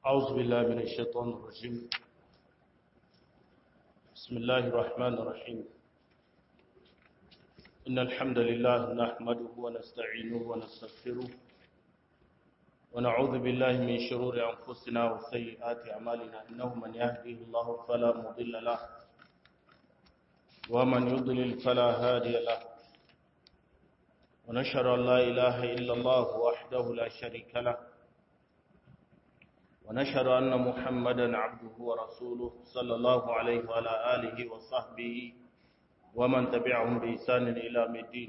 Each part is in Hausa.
أعوذ بالله من الشيطان الرجيم بسم الله الرحمن الرحيم إن الحمد لله نحمده ونستعينه ونستغفره ونعوذ بالله من شرور أنفسنا وسيئات أعمالنا إنه من يهده الله فلا مضل له ومن يضلل فلا هادي له ونشهد أن لا إله إلا الله وحده لا شريك له ونشهد أن محمدا عبده ورسوله صلى الله عليه وعلى آله وصحبه ومن تبعهم بإحسان إلى الدين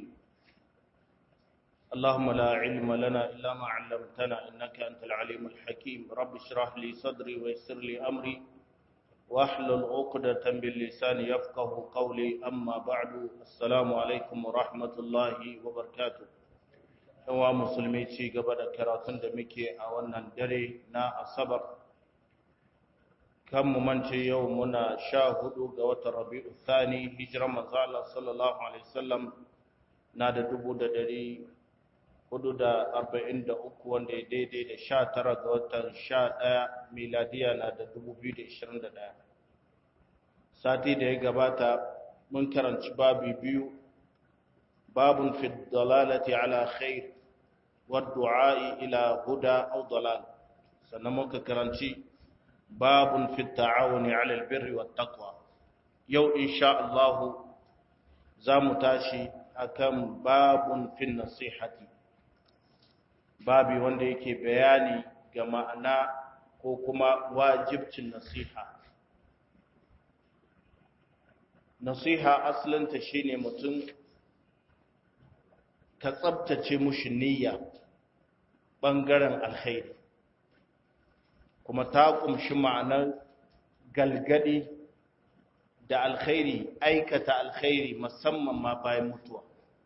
اللهم لا علم لنا إلا ما علمتنا إنك أنت العليم الحكيم رب اشرح لي صدري ويسر لي أمري واحلل عقدة باللسان يفقه قولي أما بعد السلام عليكم ورحمة الله وبركاته yawa musulmi ci gaba da karatun da muke a wannan dare na asabar kan mu mance yau muna sha hudu ga watan rabi'u thani hijiran manzala sallallahu alaihi wasallam na da dubu da dari hudu da arba'in da uku wanda ya daidai da sha tara ga watan sha ɗaya miladiya na da dubu biyu da ishirin da ɗaya sati da ya gabata mun karanci babi biyu babun fi dalalati ala khair والدعاء إلى هدى أو ضلال سنموك كرانشي باب في التعاون على البر والتقوى يو إن شاء الله زامتاشي أكم باب في النصيحة babi wanda yake bayani ga ma'ana ko kuma wajibcin nasiha nasiha asalinta shine mutum ka tsabtace mushi niyya ɓangaren alkhairi kuma ta ƙumshi ma'anar galgadi da alkhairi aikata alkhairi musamman ma bayan mutuwa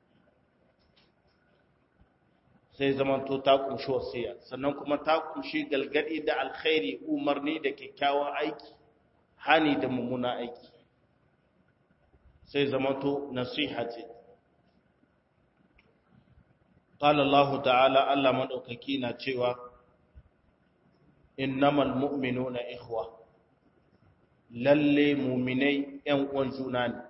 sai zamanto ta ƙumshi wasiya sannan kuma ta ƙumshi galgadi da alkhairi umarni da kyakkyawan aiki hani da mummuna aiki sai zamanto nasiha ce قال الله تعالى الله مدوكaki na cewa innamal mu'minuna ikhwa lalle mu'minai ƴan uwan juna ne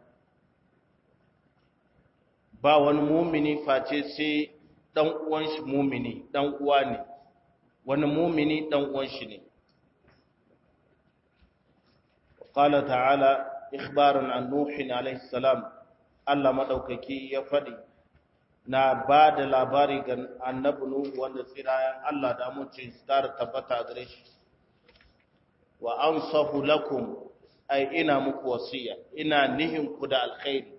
ba wani mu'mini face sai dan uwan shi mu'mini dan uwa ne wani mu'mini dan uwan shi ne قال تعالى إخبارا عن نوح عليه السلام الله مدوكaki ya faɗi na ba da labari ga annabi Nuhu wanda tsirayen Allah da amince su tara tabbata a gare shi wa ansahu lakum ai ina muku wasiya ina nihin ku da alkhairi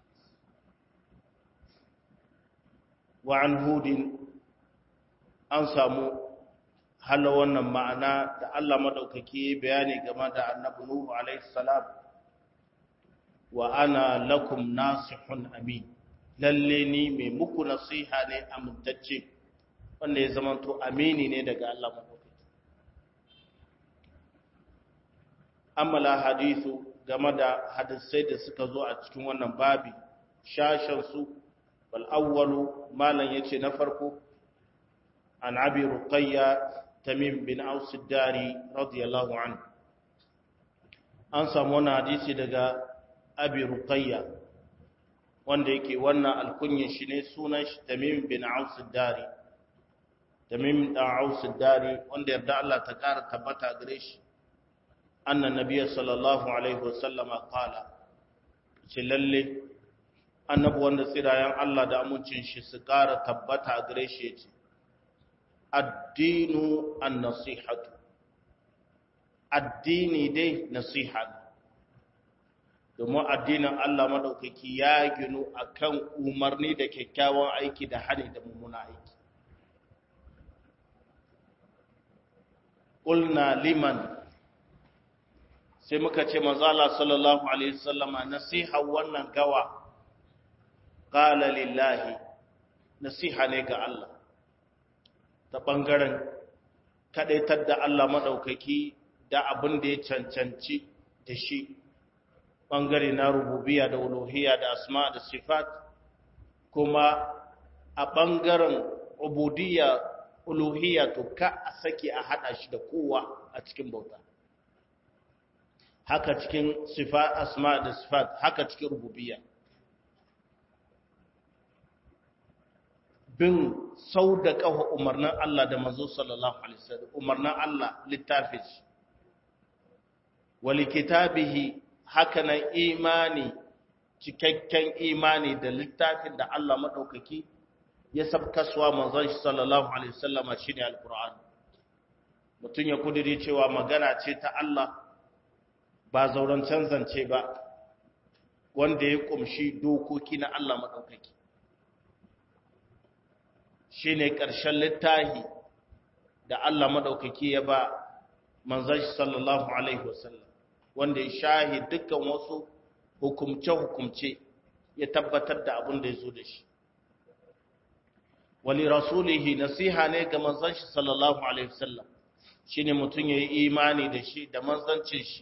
wa an hudin an samu hala wannan ma'ana da Allah madaukaki bayani game da annabi Nuhu alaihi salam wa ana lakum nasihun amin lalle ni mai muku nasiha ne amintacce wanda ya zamanto amini ne daga Allah maɗauki. Amala hadithu game da hadisai da suka zo a cikin wannan babi, shashensu, bal'awwalu malam ya ce na farko, an abi ruqayya tamim bin ausidari radiyallahu an. An samu wani hadisi daga abi ruqayya wanda yake wannan alkunyin shi ne sunan shi tamim bin aus dari tamim dan aus dari wanda yarda Allah ta kara tabbata gare shi annan nabiyyi sallallahu alaihi wasallama qala ce lalle annabi wanda tsirayen Allah da amincin shi su kara tabbata gare shi yace addinu an-nasihatu addini dai nasiha ne domin addinin Allah maɗaukaki ya ginu a kan umarni da kyakkyawan aiki da hani da mummuna aiki. Ƙulna liman sai muka ce mazala sallallahu Alaihi sallama nasiha wannan gawa ƙala lillahi nasiha ne ga Allah ta ɓangaren kaɗaitar da Allah maɗaukaki da abin da ya cancanci da shi ɓangare na rububiya da uluhiyya da asma da sifat kuma a ɓangaren ubudiyya uluhiyya to ka a sake a haɗa shi da kowa a a cikin bauta haka cikin sifat asma da sifat haka cikin rububiyya bin sau da ƙafa umarnin Allah da manzo sallallahu alaihi wasallam umarnin Allah littafin shi wali kitabihi haka nan imani cikakken imani da littafin da Allah madaukaki ya sabkaswa manzon shi sallallahu alaihi wasallama shine alquran mutun ya kudiri cewa magana ce ta Allah ba zauren canzance ba wanda ya kumshi dokoki na Allah madaukaki shi ne ƙarshen littahi da Allah maɗaukaki ya ba manzan shi sallallahu Alaihi wasallam wanda ya shahi dukkan wasu hukumce-hukumce ya tabbatar da abin da ya zo da shi. Wali rasulihi nasiha ne ga manzan shi sallallahu Alaihi wasallam shi ne mutum ya yi imani da shi da manzancin shi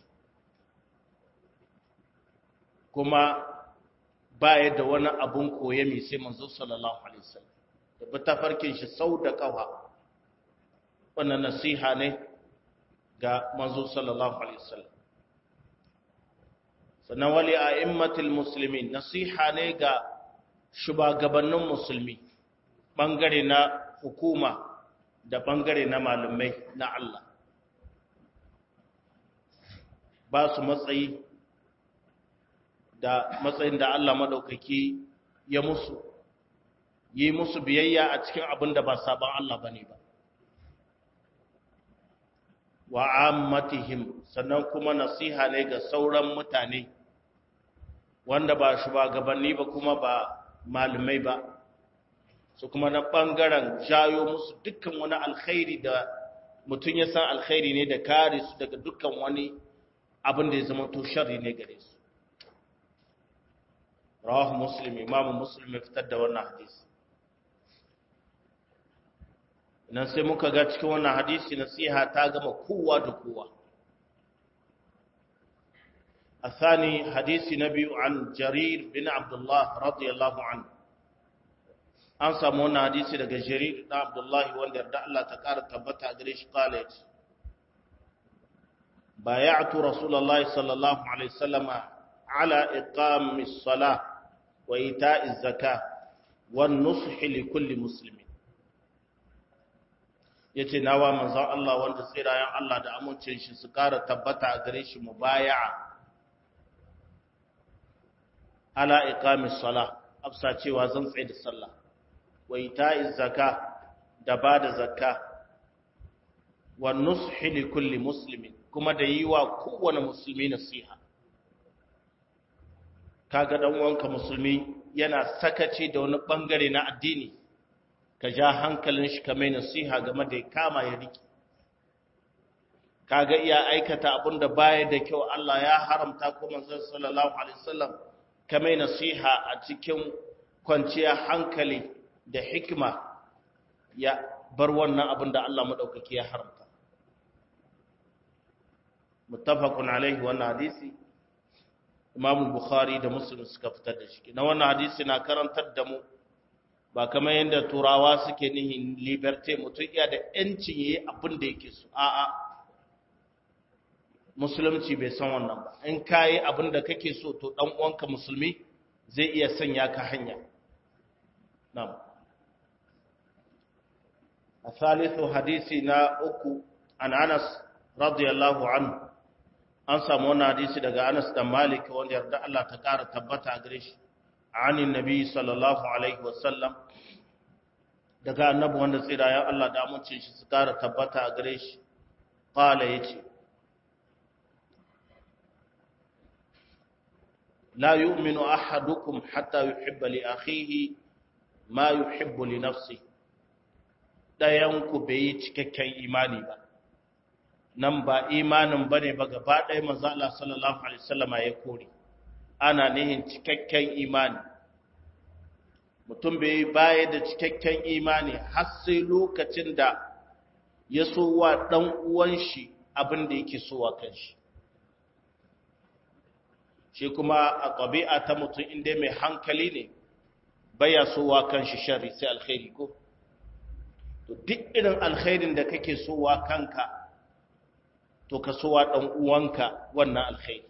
kuma baya da wani abun koye mai sai manzan sallallahu Alaihi wasallam. da bi tafarkin shi sau da kawa wannan nasiha ne ga manzo sallallahu alaihi wasallam sannan wali a'immatul muslimin nasiha ne ga shugabannin musulmi bangare na hukuma da bangare na malamai na Allah ba su matsayi da matsayin da Allah madaukaki ya musu yi musu biyayya a cikin abin da ba sabon Allah ba ne ba. Wa ammatihim sannan kuma nasiha ne ga sauran mutane wanda ba shugabanni ba kuma ba malamai ba, su kuma na ɓangaren jayo musu dukkan wani alkhairi da mutum ya san alkhairi ne da kare su daga dukkan wani abin da ya zama to shari ne gare su. Rawahu Muslim, Imamu Muslim ya fitar da wannan hadisi. nan sai muka ga cikin wannan hadisi nasiha ta gama kowa da kowa الثاني حديث نبي عن جرير بن عبد الله رضي الله عنه an samu wannan hadisi daga jarir da abdullahi wanda yarda Allah ta ƙara tabbata gare shi kala yace bay'atu rasulullahi sallallahu alaihi wasallam ala iqamis salah wa ita'iz zakah wan nushi li kulli muslimin yace nawa manzon Allah wanda tsirayen Allah da amincin shi su ƙara tabbata a gare shi mubaya'a ala iqamis salah afsa cewa zan tsaye da sallah wa ita'iz zaka da bada zakka wa nushi li kulli muslimin kuma da yi wa kowane musulmi nasiha kaga dan uwanka musulmi yana sakaci da wani bangare na addini ka ja hankalin shi kamar nasiha game da ya kama ya riki kaga iya aikata abin da baya da kyau Allah ya haramta ko manzon sallallahu alaihi wasallam kamar nasiha a cikin kwanciya hankali da hikima ya bar wannan abin da Allah madaukaki ya haramta muttafaqun alaihi wannan hadisi Imam Bukhari da Muslim suka fitar da shi na wannan hadisi na karantar da mu ba kamar yadda turawa suke nihin liberté mutum iya da ‘yancin yi abin da yake so a'a musulunci bai san wannan ba in ka yi abin da kake so to ɗan uwanka musulmi zai iya sanya ka hanya nam a salisu hadisi na uku an anas radiyallahu anhu an samu wannan hadisi daga anas da malik wanda yarda Allah ta ƙara tabbata a gare shi عن النبي صلى الله عليه وسلم daga annabi wanda tsirayen Allah da amincin shi su kara tabbata a gare shi qala yace la yu'minu ahadukum hatta yuhibba li akhihi ma yuhibbu li nafsihi dayan ku bai cikakken imani ba nan ba imanin bane ba gaba ɗaya manzo Allah sallallahu alaihi wasallama ya kore ana nihin cikakken imani mutum bai baya da cikakken imani har sai lokacin da ya so wa ɗan uwan shi abin da yake so wa kanshi shi kuma a ƙabi'a ta mutum inda mai hankali ne baya so wa kanshi shari sai alkhairi ko to duk irin alkhairin da kake so wa kanka to ka sowa dan uwanka wannan alkhairi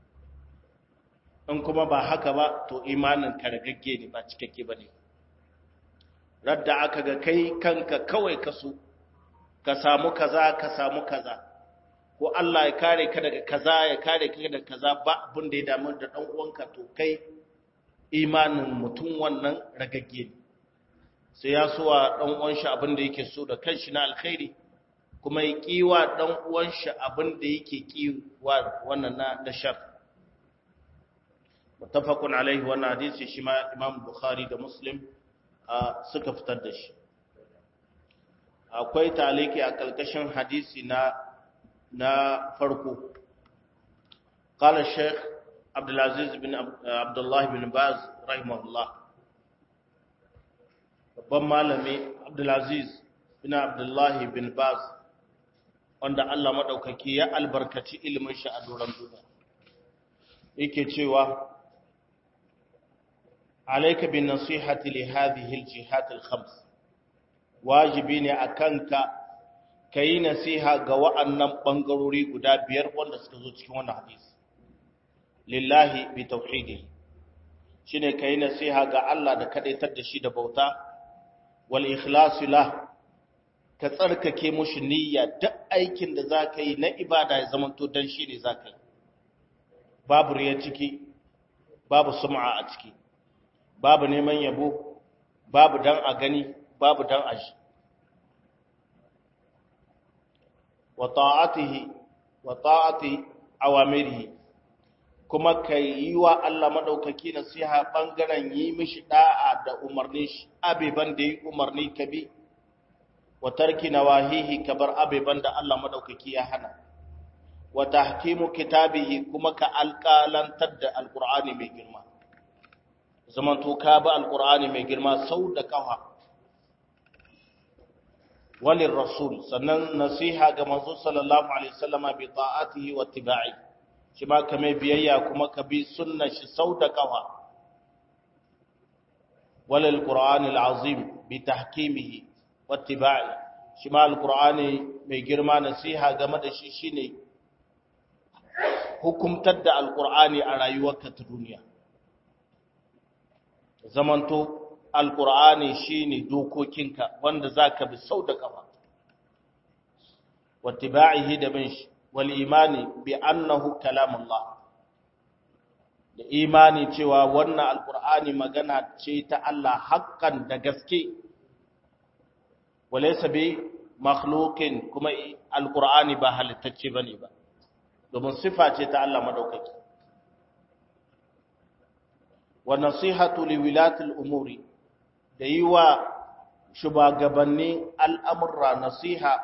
in kuma ba haka ba to imanin ka ragagge ne ba cikakke bane radda aka ga kai kanka kawai ka so ka samu kaza ka samu kaza ko Allah ya kare ka daga kaza ya kare ka daga kaza ba abin da ya damu da dan uwanka to kai imanin mutum wannan ragagge ne sai ya so wa dan uwan shi abin da yake so da kanshi na alkhairi kuma ya kiwa dan uwan shi abin da yake kiwa wannan na da shar muttafaqun alaihi wannan hadisi shi ma Imam Bukhari da Muslim suka fitar da shi akwai taliki a kalkashin hadisi na na farko قال الشيخ عبد العزيز بن عبد الله بن باز رحمه الله babban malami Abdulaziz bin Abdullah bin Baz wanda Allah madaukaki ya albarkaci ilimin shi a doron duniya yake cewa alayka bin nasihati li hadhihi al-jihat al-khams wajibi ne akanka kai nasiha ga wa'annan bangarori guda biyar wanda suka zo cikin wannan hadisi lillahi bi tauhidi shine kai nasiha ga Allah da kadaitar da shi da bauta wal ikhlasu lah ka tsarkake mushi niyya duk aikin da zaka yi na ibada ya zamanto dan shi ne zaka yi babu riya ciki babu sum'a a ciki babu neman yabo babu dan a gani babu dan a ji wa ta'atihi wa ta'ati awamirihi kuma ka yi wa Allah maɗaukaki nasiha ɓangaren yi mishi ɗa'a da umarni shi abeban da yi umarni ka bi wa tarki na wahihi ka bar abeban da Allah maɗaukaki ya hana wa tahkimu kitabihi kuma ka alƙalantar da alƙur'ani mai girma zamanto ka bi alƙur'ani mai girma sau da ƙafa walin rasul sannan nasiha ga manzo sallallahu alaihi wasallama bi ta'atihi wa tiba'i shi ma ka mai biyayya kuma ka bi sunna shi sau da kafa walal qur'ani al'azim bi tahkimihi wattiba'i shi ma alqur'ani mai girma nasiha game da shi shine hukumtar da alqur'ani a rayuwarka ta duniya zamanto alqur'ani shine dokokinka wanda zaka bi sau da kafa wattiba'ihi da bin shi والإيمان بأنه كلام الله da imani cewa wannan alkur'ani magana ce ta Allah haƙƙan da gaske walaysa bi makhluqin kuma alkur'ani ba halittacce bane ba domin sifa ce ta Allah madaukaki wa nasihatu li wilatil umuri da yi wa shugabanni al'amurra nasiha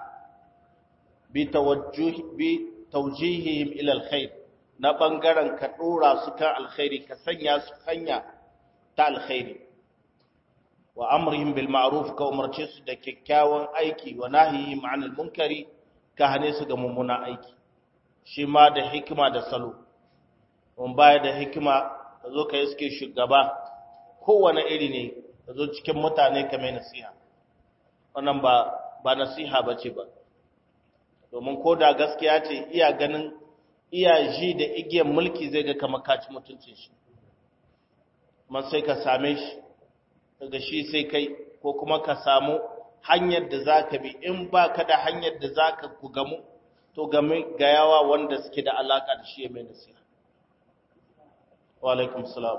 bitawjihihim ila alkhair na bangaren ka dora su kan alkhairi ka sanya su hanya ta alkhairi wa amrihim bil ma'ruf ka umarce su da kyakkyawan aiki wa nahihim 'anil munkari ka hane su ga mummuna aiki shi ma da hikima da salo mun baya da hikima ka zo ka iske shugaba kowane iri ne ka zo cikin mutane ka mai nasiha wannan ba ba nasiha bace ba domin ko da gaskiya ce iya ganin iya ji da igiyar mulki zai ga kamar kaci mutuncin shi man sai ka same shi daga shi sai kai ko kuma ka samu hanyar da za ka bi in ba ka da hanyar da za ka ku gamu to game ga yawa wanda suke da alaka da shi mai nasiha wa alaikum salam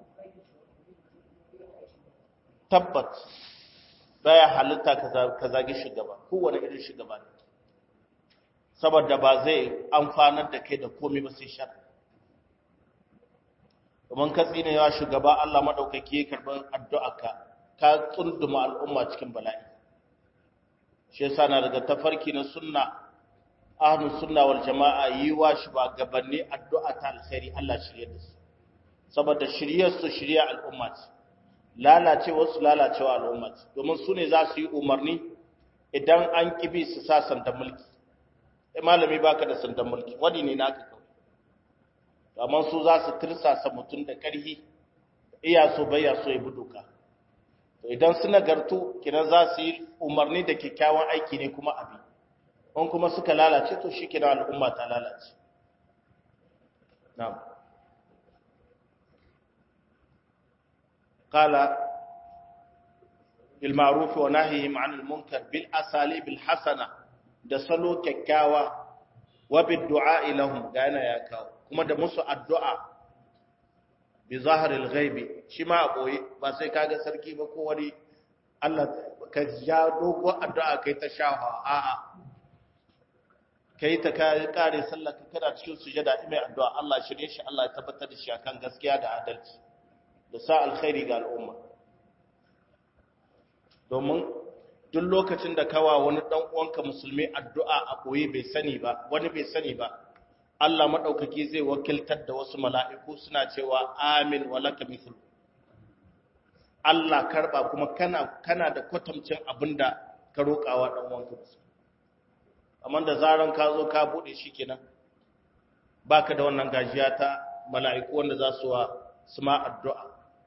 tabbat baya halitta ka zagi shugaba kowane irin shugaba ne saboda ba zai amfanar da kai da komai ba sai shar domin ka tsine yawa shugaba Allah madaukaki ya karɓar addu'arka ka tsunduma al'umma cikin bala'i shi yasa na daga tafarki na sunna ahlus sunna wal jama'a yi wa shugabanni addu'a ta alkhairi Allah shirye da su saboda shiryar su shirya al'umma ce lalacewa su lalacewa al'umma ce domin su ne za su yi umarni idan an kibi su sa sanda mulki sai malami baka da sandan mulki wani ne naka kawai amma su za su tirsasa mutum da ƙarfi iya so bayya so ya bi doka to idan su nagartu kiran za su yi umarni da kyakkyawan aiki ne kuma abi in kuma suka lalace to shi kira al'umma ta lalace na'am qala bil ma'ruf wa nahyihim 'anil munkar bil asalib al hasana da salo kyakkyawa wa bid du'a lahum ga yana ya kawo kuma da musu addu'a bi zaharil ghaibi shi ma a boye ba sai kaga sarki ba ko wani Allah ka ja dogo addu'a kai ta shafa a'a kai ta kare sallah ka kada cikin sujada mai addu'a Allah shirye shi Allah ya tabbatar da shi akan gaskiya da adalci da sa alkhairi ga al'umma domin duk lokacin da kawa wani dan uwanka musulmi addu'a a koyi bai sani ba wani bai sani ba Allah madaukaki zai wakiltar da wasu mala'iku suna cewa amin wa laka mithl Allah karba kuma kana kana da kwatamcin abinda ka roƙawa dan uwanka musulmi amma da zaran ka zo ka bude shi kenan baka da wannan gajiya ta mala'iku wanda za su wa su ma addu'a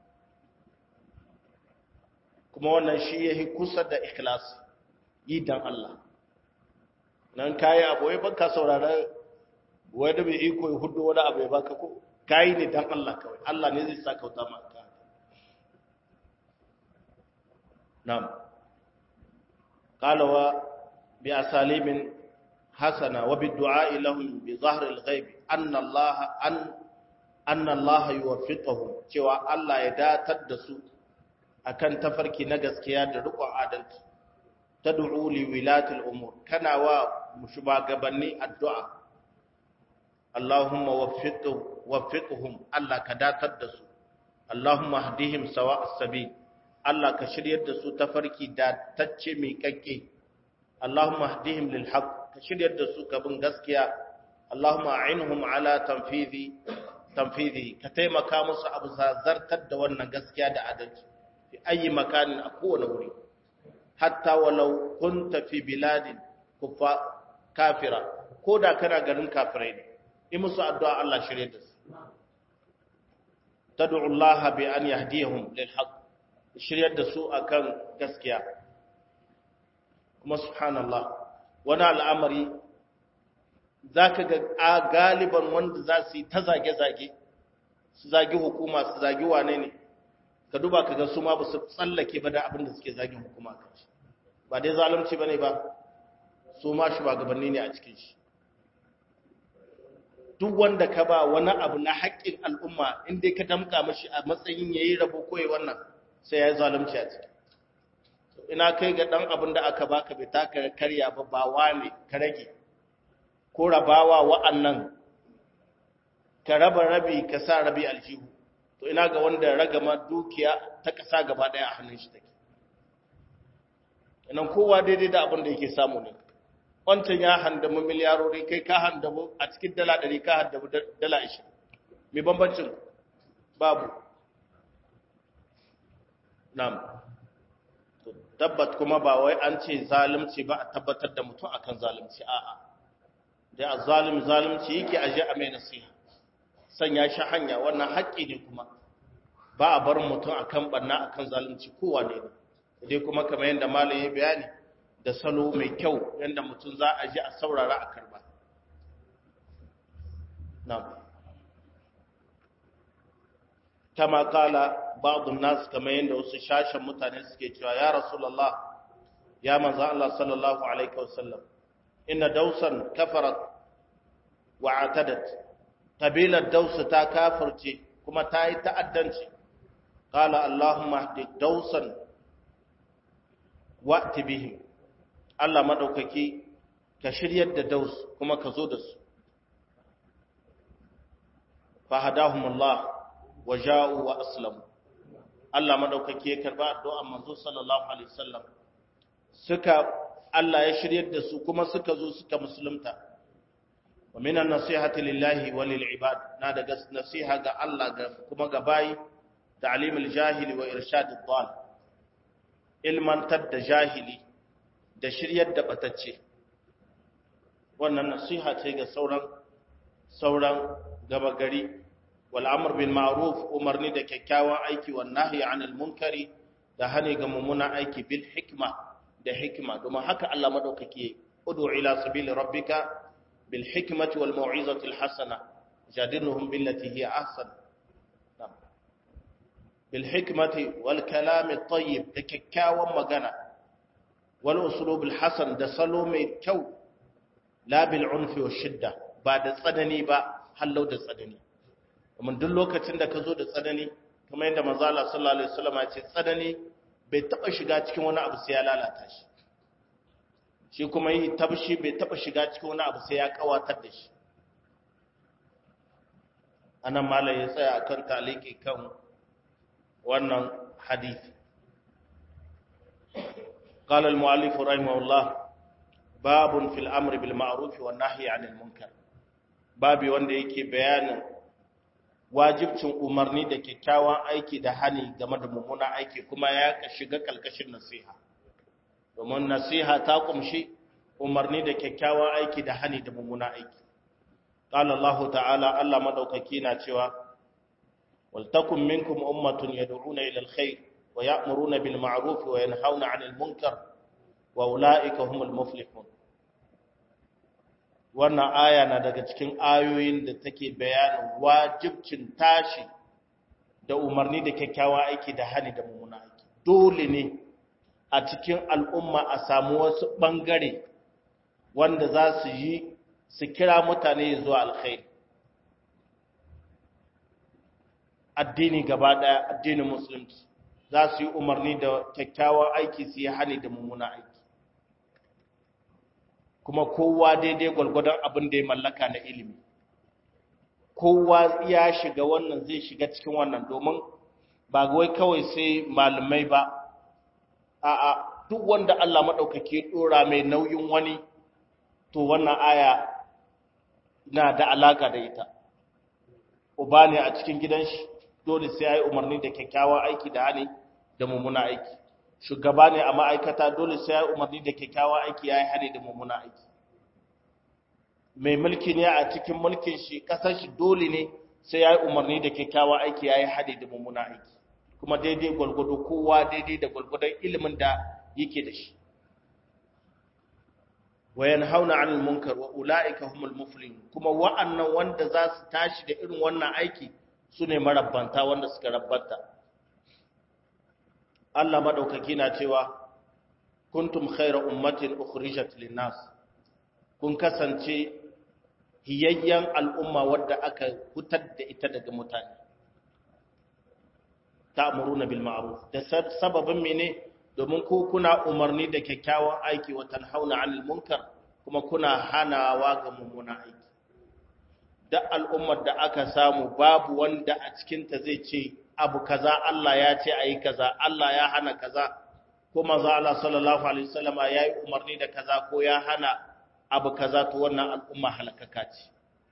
kuma wannan shi yahi kusa da ikhlas yi dan Allah nan kai abu wai baka saurara wai da bai iko ya hudu wani abu ya baka ko kai ne dan Allah kawai Allah ne zai saka wuta maka na'am qala wa bi asalibin hasana wa bi du'a lahum bi zahr al-ghaib anna Allah an anna Allah yuwaffiquhum cewa Allah ya datar da su akan tafarki na gaskiya da riƙon adalci tad'u li wilatil umur kana wa shugabanni addu'a Allahumma waffiqhu waffiqhum Allah ka datar da su Allahumma hdihim sawa'as sabil Allah ka shiryar da su tafarki da tacce mai kakke Allahumma hdihim lil haqq ka shiryar da su bin gaskiya Allahumma a'inhum ala tanfidhi tanfidhi ka taimaka musu abu zartar da wannan gaskiya da adalci fi ayi makanin a kowane wuri hatta walau kunta fi biladin kufa kafira ko da kana garin kafirai ne yi musu addu'a Allah shirye da su tad'u Allah bi an yahdihum lil haqq shiryar da su akan gaskiya kuma subhanallah wani al'amari zaka ga a galiban wanda za su yi ta zage-zage su zagi hukuma su zagi wane ne ka duba ka ga su ma ba su tsallake ba da abin da suke zagin hukuma kan shi ba dai zalunci ba ne ba su ma shugabanni ne a cikin shi duk wanda ka ba wani abu na haƙƙin al'umma inda ka damƙa mashi a matsayin ya yi rabo koyi wannan sai ya yi zalunci a ciki ina kai ga ɗan abin da aka baka bai taka karya ba ba wane ka rage ko rabawa wa'annan ka raba rabi ka sa rabi aljihu to ina ga wanda ragama dukiya ta ƙasa gaba ɗaya a hannun shi take inan kowa daidai da abin da yake samu ne wancan ya handamu miliyarori kai ka handamu a cikin dala ɗari ka handamu dala ashirin mai bambancin babu nam tabbat kuma ba wai an ce zalunci ba a tabbatar da mutum akan zalunci a'a da a zalim zalunci yake aje a mai nasiha sanya shi hanya wannan haƙƙi ne kuma ba a bar mutum akan banna akan zalunci kowa ne dai kuma kamar yadda malam ya bayani da salo mai kyau yadda mutum za a ji a saurara a karba na'am kama kala ba'dun nas kamar yadda wasu shashin mutane suke cewa ya rasulullah ya manzo Allah sallallahu alaihi wasallam inna dausan kafarat wa atadat kabilar dausu ta kafirce kuma ta yi ta'addanci qala allahumma hdi dausan wa'ti bihim Allah madaukaki ka shiryar da daus kuma ka zo da su fahadahumullah wa ja'u wa aslamu Allah madaukaki ya karba addu'ar manzo sallallahu alaihi wasallam suka Allah ya shiryar da su kuma suka zo suka musulunta wa minan nasihati lillahi wa lil ibad na daga nasiha ga Allah ga kuma ga bayi ta'limul jahili wa irshadid dal ilmantar da jahili da shiryar da batacce wannan nasiha ce ga sauran sauran gaba gari wal amr bil ma'ruf umarni da kyakkyawan aiki wan nahyi anil munkari da hani ga mummunan aiki bil hikma da hikma domin haka Allah madaukake ud'u ila sabili rabbika bil hikmati wal mau'izati al hasana jadilhum billati hiya ahsan bil hikmati wal kalam at tayyib da kikkiawan magana wal uslub al hasan da salo mai kyau la bil unfi wa shidda ba da tsanani ba hallau da tsanani kuma duk lokacin da ka zo da tsanani kamar yadda manzo Allah sallallahu alaihi wasallam ya ce tsanani bai taba shiga cikin wani abu sai ya lalata shi shi kuma yi tabshi bai taba shiga cikin wani abu sai ya kawatar da shi anan malai ya tsaya akan taliki kan wannan hadisi قال المؤلف رحمه الله باب في الامر بالمعروف والنهي عن المنكر babi wanda yake bayanin wajibcin umarni da kyakkyawan aiki da hani game da mummunan aiki kuma ya shiga kalkashin nasiha domin nasiha ta kumshi umarni da kyakkyawan aiki da hani da mummunan aiki qala Allah ta'ala Allah madaukaki na cewa wal takum minkum ummatun yad'una ila alkhair wa ya'muruna bil ma'ruf wa yanhauna 'anil munkar wa ulaika humul muflihun wannan aya na daga cikin ayoyin da take bayanin wajibcin tashi da umarni da kyakkyawa aiki da hani da mummuna aiki dole ne a cikin al'umma a samu wasu ɓangare wanda za su yi su kira mutane zuwa alkhairi addini gaba ɗaya addinin musulunci za su yi umarni da kyakkyawan aiki su yi hani da mummuna aiki kuma kowa daidai gwalgwadon abin da ya mallaka na ilimi kowa ya shiga wannan zai shiga cikin wannan domin ba wai kawai sai malamai ba a'a duk wanda Allah maɗaukake ɗora mai nauyin wani to wannan aya na da alaka da ita uba ne a cikin gidan shi dole sai ya yi umarni da kyakkyawan aiki da hali da mummuna aiki shugaba ne a ma'aikata dole sai ya umarni da kyakkyawan aiki ya yi hane da mummuna aiki mai mulki ne a cikin mulkin shi kasar shi dole ne sai ya yi umarni da kyakkyawan aiki ya yi hane da mummuna aiki kuma daidai gwalgwado kowa daidai da gwalgwadon ilimin da yake da shi wa yanhauna 'anil munkar wa ulaika humul muflihun kuma wa'annan wanda za su tashi da irin wannan aiki sune marabbanta wanda suka rabbanta Allah madaukaki na cewa kuntum khayra ummatin ukhrijat lin-nas kun kasance hiyayyan al'umma wadda aka hutar da ita daga mutane ta'muruna bil ma'ruf da sababin mene domin ku kuna umarni da kyakkyawan aiki wa tanhauna 'anil munkar kuma kuna hanawa ga mummunan aiki da al'ummar da aka samu babu wanda a cikinta zai ce abu kaza Allah ya ce ayi kaza Allah ya hana kaza ko manzo Allah sallallahu alaihi wasallam ya yi umarni da kaza ko ya hana abu kaza to wannan al'umma halakaka ce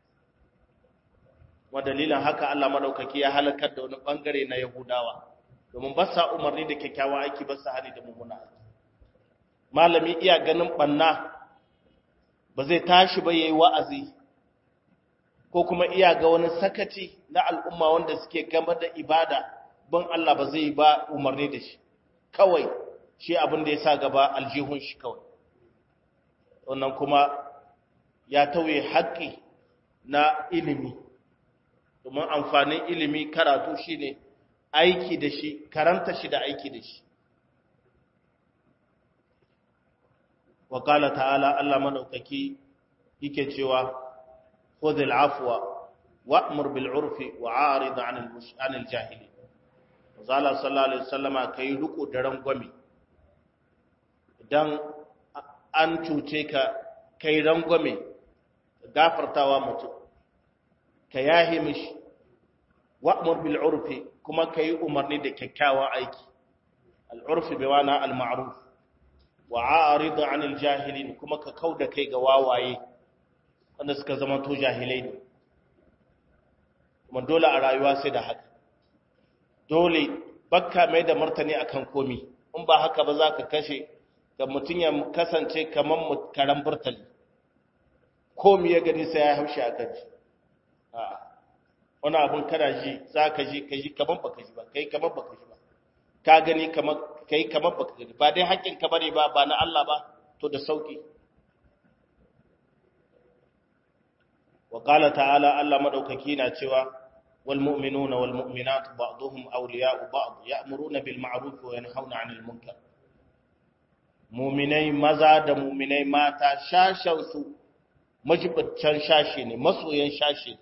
wa dalilan haka Allah madaukaki ya halakar da wani bangare na Yahudawa domin ba sa umarni da kyakkyawan aiki ba sa hani da mummuna aiki malami iya ganin banna ba zai tashi ba yayi wa'azi ko kuma iya ga wani sakaci na al'umma wanda suke gaba da ibada ban Allah ba zai ba umarni da shi kawai shi abin da ya sa gaba aljihun shi kawai wannan kuma ya tauye haƙƙi na ilimi domin amfanin ilimi karatu shine aiki da shi karanta shi da aiki da shi wa qala ta'ala Allah madaukaki yake cewa khudhil afwa wa'mur bil urfi wa'arid 'anil anil jahili zalla sallallahu alaihi wasallama kai riko da rangwame idan an cuce ka kai rangwame gafartawa mutum ka yahi mishi wa'mur bil urfi kuma kai umarni da kyakkyawan aiki al urfi bi wana al ma'ruf wa'arid 'anil jahilin kuma ka kauda kai ga wawaye wanda suka zama to jahilai ne kuma dole a rayuwa sai da haka dole bakka mai da martani akan komi in ba haka ba za ka kashe ga mutum ya kasance kamar karan burtali komi ya gani sai ya haushe a kan shi wani abin kana ji za ka ji ka ji kamar baka ji ba kai kamar baka ji ba ka gani kamar kai kamar baka gani ba dai haƙƙin ka bane ba ba na Allah ba to da sauki wa qala ta'ala Allah madaukaki na cewa wal mu'minuna wal mu'minatu ba'dhum awliya'u ba'd ya'muruna bil ma'ruf wa yanhauna 'anil munkar mu'minai maza da mu'minai mata shashan su majibaccan shashi ne masoyan shashi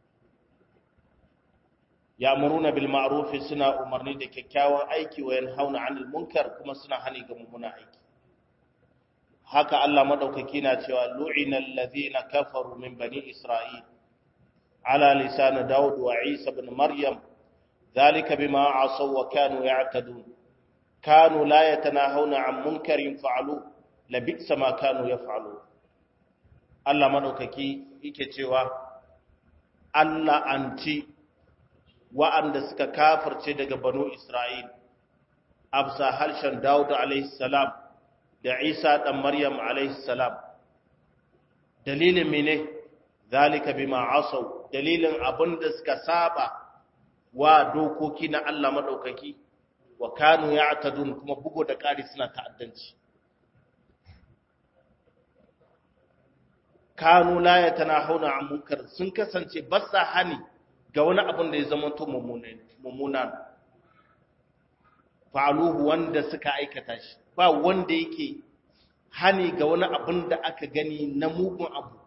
ya'muruna bil ma'ruf suna umarni da kyakkyawan aiki wa yanhauna 'anil munkar kuma suna hani ga mummunan aiki haka Allah madaukaki na cewa lu'inal ladhina kafaru min bani isra'il ala lisan daud wa isa ibn maryam dhalika bima asaw wa kanu ya'tadun kanu la yatanahawna 'an munkarin fa'alu labisa ma kanu yaf'alu Allah madaukaki yake cewa Allah anti wa'anda suka kafirce daga banu isra'il absa harshen daud alayhi salam da Isa ɗan Maryam salam dalilin mene zalika bima asaw dalilin abinda suka saba wa dokoki na Allah madaukaki wa kanu ya'tadun kuma bugo da ƙari suna ta'addanci kanu la yatanahuna an munkar sun kasance ba sa hani ga wani abin da ya zama to mummuna fa'aluhu wanda suka aikata shi ba wanda yake hani ga wani abin da aka gani na mugun abu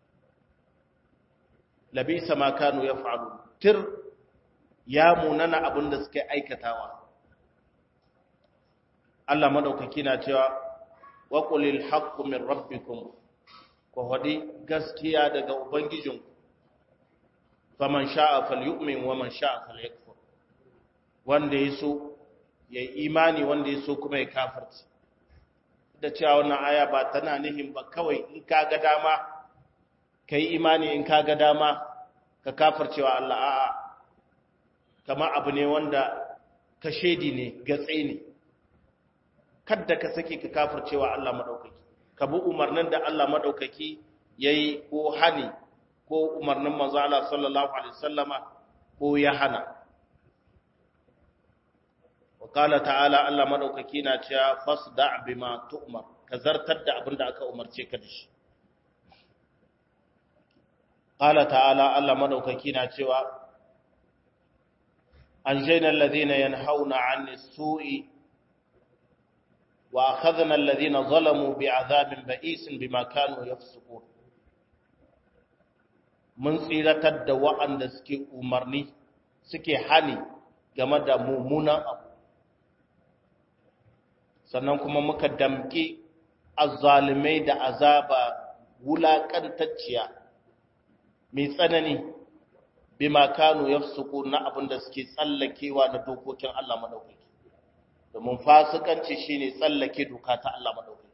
labisa ma kanu ya faru tir ya munana abin da suka aikatawa Allah madaukaki na cewa wa qulil haqqu min rabbikum ko hadi gaskiya daga ubangijinku faman sha'a falyu'min wa man sha'a falyakfur wanda yaso ya yi imani wanda ya so kuma ya kafarci da cewa wannan aya ba tana nihin ba kawai in ka ga dama ka yi imani in ka ga dama ka kafarcewa Allah a'a kama abu ne wanda ka shedi ne gatse ne kadda ka sake ka kafarcewa Allah maɗaukaki ka bi umarnin da Allah maɗaukaki ya yi ko hani ko umarnin manzo Allah sallallahu alaihi wasallama ko ya hana Wakala ta'ala Allah maɗaukaki na cewa fasda bima tu'mar ka zartar da abin da aka umarce ka da shi. Qala ta'ala Allah maɗaukaki na cewa an jaina alladhina yanhauna 'ani su'i wa akhadna alladhina zalamu bi'adhabin ba'isin bima kanu yafsukun. Mun tsiratar da wa'anda suke umarni suke hani game da mummunan abu sannan kuma muka damƙi azzalimai da azaba wulaƙantacciya mai tsanani bima kanu yafsuku na abin da suke tsallakewa na dokokin Allah madaukaki domin fasikanci shine tsallake doka ta Allah madaukaki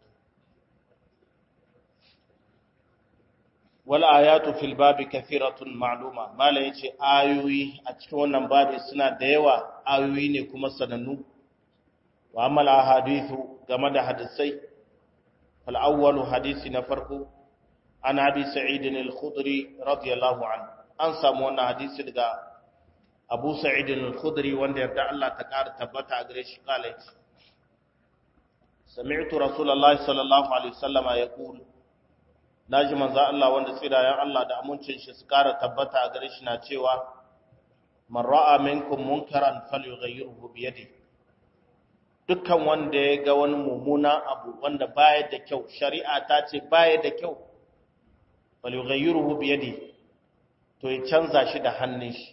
wal ayatu fil babi kathiratun ma'luma mala yace ayoyi a cikin wannan babi suna da yawa ayoyi ne kuma sanannu wa amal ahadithu game da hadisai fal awwalu hadisi na farko an abi sa'id al-khudri radiyallahu anhu an samu wannan hadisi daga abu sa'id al-khudri wanda yarda Allah ta ƙara tabbata a gare shi kala yace sami'tu rasulullahi sallallahu alaihi wasallama yaqul naji manzo Allah wanda tsirayen Allah da amincin shi su ƙara tabbata a gare shi na cewa man ra'a minkum munkaran falyughayyirhu bi yadihi dukkan wanda ya ga wani mummuna abu wanda baya da kyau shari'a ta ce baya da kyau falyughayyirhu bi yadihi to ya canza shi da hannun shi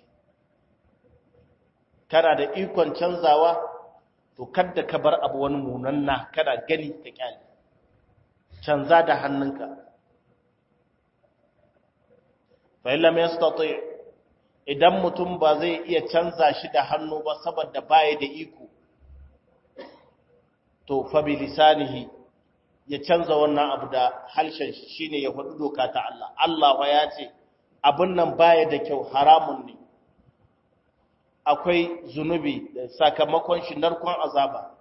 kana da ikon canzawa to kada ka bar abu wani munanna kada gani ka kyale canza da hannunka fa illam yastati idan mutum ba zai iya canza shi da hannu ba saboda baya da iko to fa bi lisanihi ya canza wannan abu da halshen shi shine ya faɗi doka ta Allah Allah wa ya ce abin nan baya da kyau haramun ne akwai zunubi da sakamakon shi narkon azaba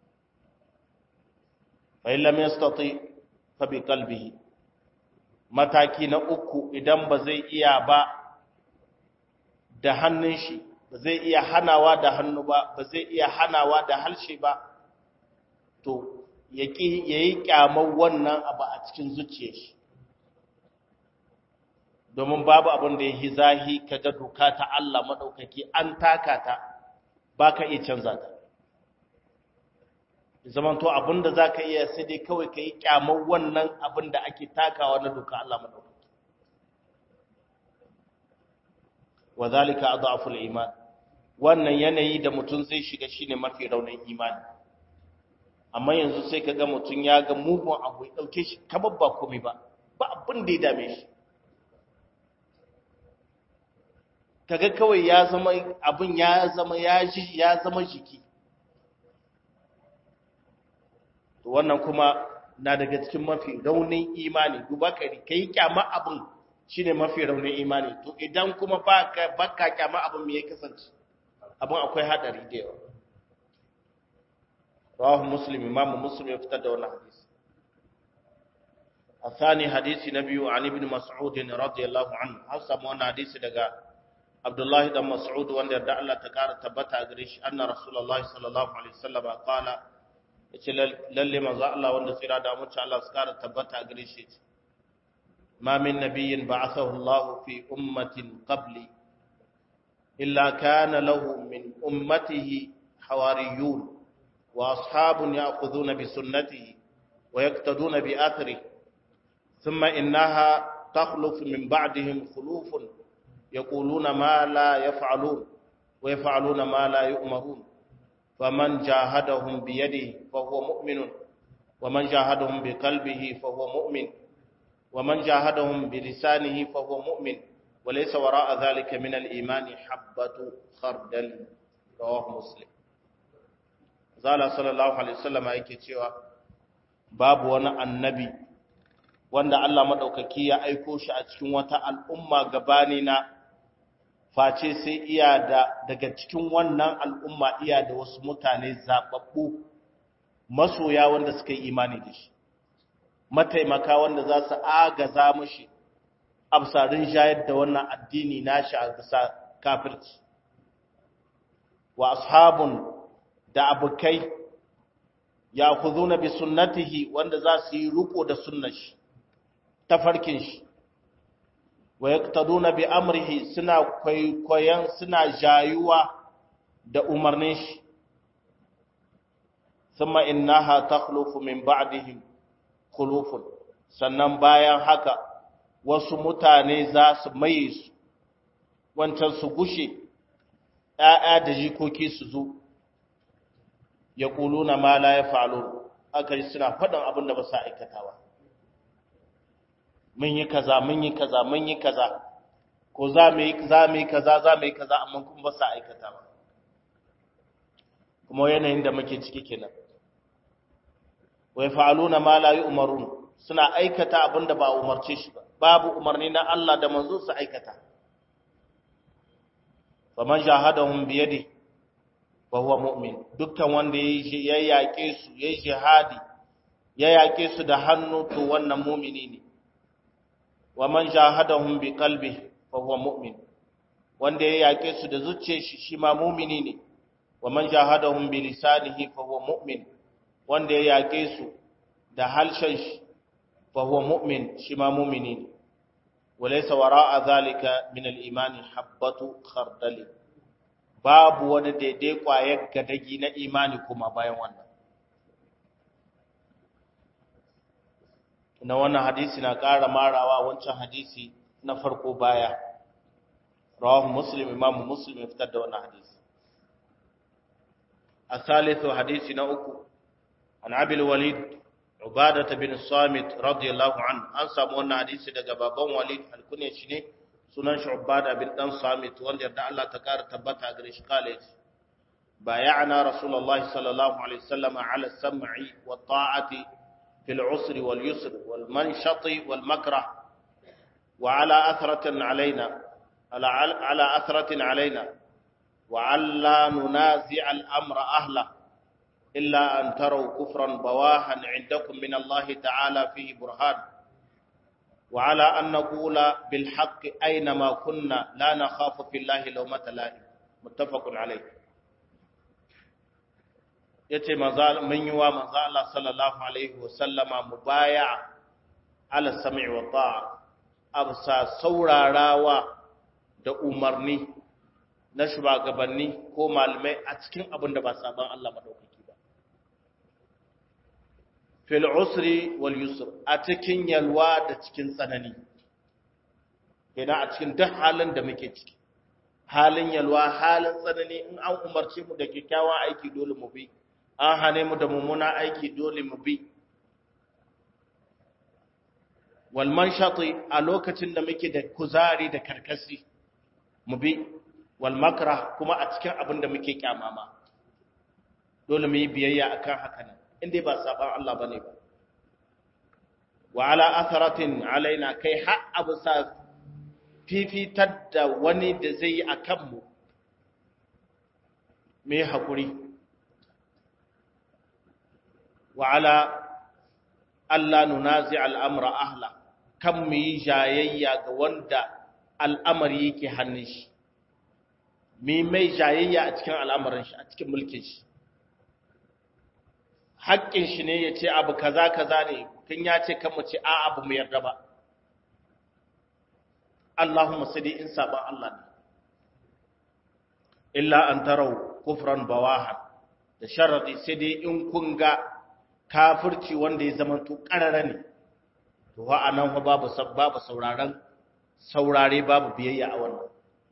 fa illam yastati fa bi qalbihi mataki na uku idan ba zai iya ba da hannun shi ba zai iya hanawa da hannu ba ba zai iya hanawa da halshe ba to ya yi kyamar wannan abu a cikin zuciyar shi domin babu abin da ya yi zahi kaga doka ta Allah maɗaukaki an taka ta ba ka iya canza ta zaman to abin da za ka iya sai dai kawai ka yi kyamar wannan abin da ake takawa na doka Allah maɗaukaki wa zalika adhaful iman wannan yanayi da mutum zai shiga shine mafi raunin imani amma yanzu sai kaga mutum ya ga mugun abu ya dauke shi kamar ba komai ba ba abin da ya dame shi kaga kawai ya zama abin ya zama ya ji ya zama jiki to wannan kuma na daga cikin mafi raunin imani duba kai kai kyama abin shine mafi raunin imani to idan kuma baka baka kyama abin me ya kasance abin akwai hadari da yawa rawahu muslim imam muslim ya fitar da wannan hadisi الثاني حديث نبي عن ابن مسعود رضي الله عنه حسب وانا حديث daga Abdullahi dan Mas'ud wanda da Allah ta kara tabbata a gare shi anna Rasulullahi sallallahu alaihi wasallam qala yace lalle manzo Allah wanda tsira da mutunci Allah su kara tabbata a gare shi ma min nabiyyin ba'athahu Allah fi ummatin qabli illa kana lahu min ummatihi hawariyun wa ashabun ya'khuduna bi sunnatihi wa yaqtaduna bi athrihi thumma innaha تخلف من بعدهم خلوف يقولون ما لا يفعلون ويفعلون ما لا يؤمرون فمن جاهدهم بيده فهو مؤمن ومن جاهدهم بقلبه فهو مؤمن ومن جاهدهم بلسانه فهو مؤمن وليس وراء ذلك من الإيمان حبة خردل رواه مسلم زال صلى الله عليه وسلم yake cewa babu wani annabi wanda Allah madaukaki ya aiko shi a cikin wata al'umma gabani na face sai iya da daga cikin wannan al'umma iya da wasu mutane zababbu masoya wanda suka yi imani da shi mataimaka wanda za su agaza mashi absarin shayar da wannan addini nashi a bisa kafirci wa ashabun da abokai ya kuzuna bi sunnatihi wanda za su yi riko da sunnar shi tafarkin shi wa yaqtaduna bi amrihi suna kwaikwayon suna jayuwa da umarnin shi thumma innaha takhlufu min ba'dihim khulufun sannan bayan haka wasu mutane za su maye su wancan su gushe ‘ya'ya da jikoki su zo ya ƙuluna ma la ya fa'alo aka yi suna faɗin abin da ba sa aikatawa mun yi kaza mun yi kaza mun yi kaza ko za mu yi za mu yi kaza za mu yi kaza amma kuma ba sa aikatawa kuma yanayin da muke ciki kenan wa yaf'aluna ma la yu'marun suna aikata abin da ba umarce shi ba babu umarni na Allah da manzo su aikata faman jahadahum bi yadi fa huwa mu'min dukkan wanda ya yaƙe su ya jihadi ya yaƙe su da hannu to wannan mu'mini ne wa man jahadahum bi qalbi fa huwa mu'min wanda ya yaƙe su da zuciyar shi shi ma mu'mini ne wa man jahadahum bi lisanihi fa huwa mu'min wanda ya yaƙe su da halshen shi fa huwa mu'min shi ma mu'mini ne walaysa wara'a zalika min al-imani habbatu khardali babu wani daidai kwayar gadagi na imani kuma bayan wannan na wannan hadisi na ƙara marawa wancan hadisi na farko baya rawahu muslim imamu muslim ya fitar da wannan hadisi a salisu hadisi na uku an abil walid ubadata bin samit radiyallahu an an samu wannan hadisi daga baban walid alkunya shi ne sunan shi ubada bin dan samit wanda yarda Allah ta kara tabbata gare shi kale بايعنا رسول الله صلى الله عليه وسلم على السمع والطاعة في العسر واليسر والمنشط والمكره وعلى أثرة علينا على على أثرة علينا وعلى ننازع الأمر أهله إلا أن تروا كفرا بواها عندكم من الله تعالى فيه برهان وعلى أن نقول بالحق أينما كنا لا نخاف في الله لومة لائم متفق عليه yace mun yi wa manzo Allah sallallahu alaihi wasallama mubaya ala sam'i wa ta'a absa saurarawa da umarni na shugabanni ko malamai a cikin abin da ba saban Allah madaukaki ba fil usri wal yusr a cikin yalwa da cikin tsanani kenan a cikin duk halin da muke ciki halin yalwa halin tsanani in an umarce mu da kyakkyawan aiki dole mu bi an hane mu da mummuna aiki dole mu bi wal manshati a lokacin da muke da kuzari da karkasi mu bi wal makrah kuma a cikin abin da muke kyamama dole mu yi biyayya akan haka nan inda ba saban Allah bane ba wa ala atharatin alaina kai har abu sa fifitar da wani da zai yi a kanmu mai haƙuri wa ala Allah nunazi al'amura ahla kan mu yi jayayya ga wanda al'amari yake hannun shi mi mai jayayya a cikin al'amarin shi a cikin mulkin shi haƙƙin shi ne ya ce abu kaza kaza ne kan ya ce kan mu ce a abu mu yarda ba Allahumma sai dai in saban Allah ne illa an tarau kufran bawahan da sharadi sai dai in kun ga kafirci wanda ya zama to karara ne to wa anan fa babu babu sauraron saurare babu biyayya a wannan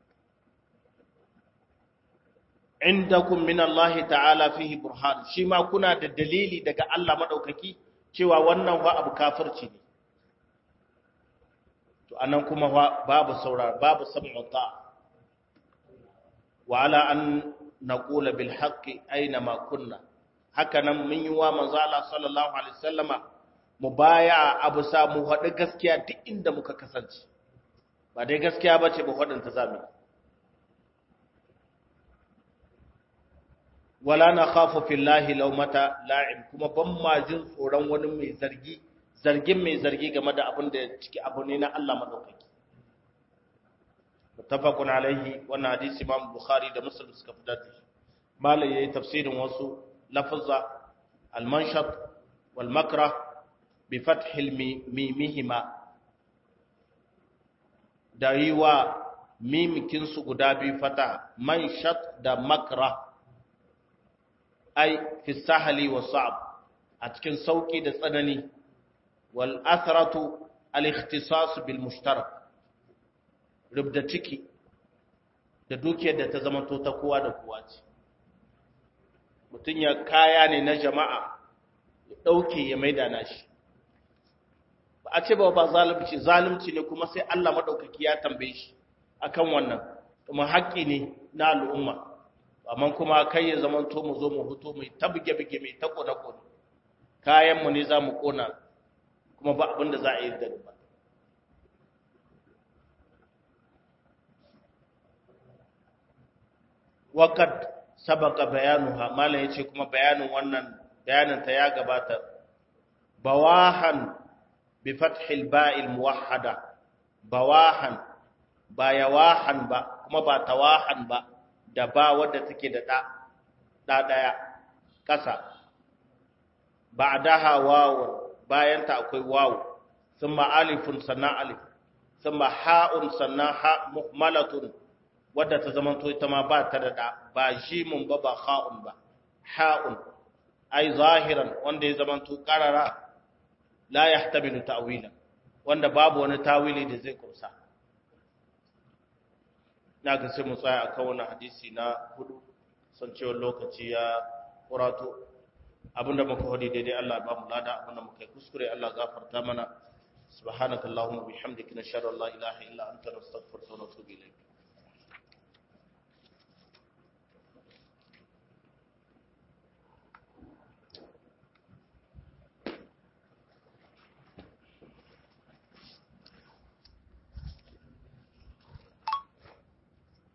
indakum min Allah ta'ala fihi burhan shi ma kuna da dalili daga Allah madaukaki cewa wannan wa abu kafirci ne to anan kuma babu saurara babu sam'u ta wa ala an naqula bil haqqi aina ma kunna haka nan mun yi wa manzo Allah sallallahu alaihi wasallama mubaya abu sa mu hadu gaskiya duk inda muka kasance ba dai gaskiya bace ba hadin ta zami wala nakhafu fillahi lawmata la'im kuma ban ma jin tsoron wani mai zargi zargin mai zargi game da abin da ciki abu ne na Allah madaukaki muttafaqun alaihi wannan hadisi Imam Bukhari da Muslim suka fitar da shi malai yayi tafsirin wasu lafazza al-manshat wal makrah bi fath mimihima da yiwa mimikin su guda biyu fata manshat da makrah ai fi sahali wa sa'ab a cikin sauki da tsanani والأثرة الاختصاص بالمشترك rubda ciki da dukiyar da ta zamanto ta kowa da kowa ce mutum ya kaya ne na jama'a ya ɗauke ya maida na shi ba a ce ba ba zalunci zalunci ne kuma sai Allah maɗaukaki ya tambaye shi akan wannan kuma haƙƙi ne na al'umma amma kuma kai ya zamanto mu zo mu huto mai ta buge-buge mai ta ƙone-ƙone kayanmu ne za mu ƙona kuma ba abin da za a yi da ba waƙad sabaka bayanuha malam ya ce kuma bayanin wannan bayanin ta ya gabata bawahan bi fathil ba'il muwahhada bawahan ba yawahan ba kuma ba tawahan ba da ba wadda take da da da daya kasa ba'daha wawun bayanta akwai wawu thumma alifun sannan alif thumma ha'un sannan ha muhmalatun wadda ta zama to ita ma ba ta da da ba jimun ba ba ha'un ba ha'un ai zahiran wanda ya zama to qarara la yahtamilu ta'wila wanda babu wani tawili da zai kursa na ga sai mu tsaya akan wannan hadisi na hudu san cewa lokaci ya kurato abinda muka hodi daidai Allah ba mu lada abinda muka yi kuskure Allah gafarta mana subhanakallahumma bihamdika nashhadu an la ilaha illa anta nastaghfiruka wa natubu ilayk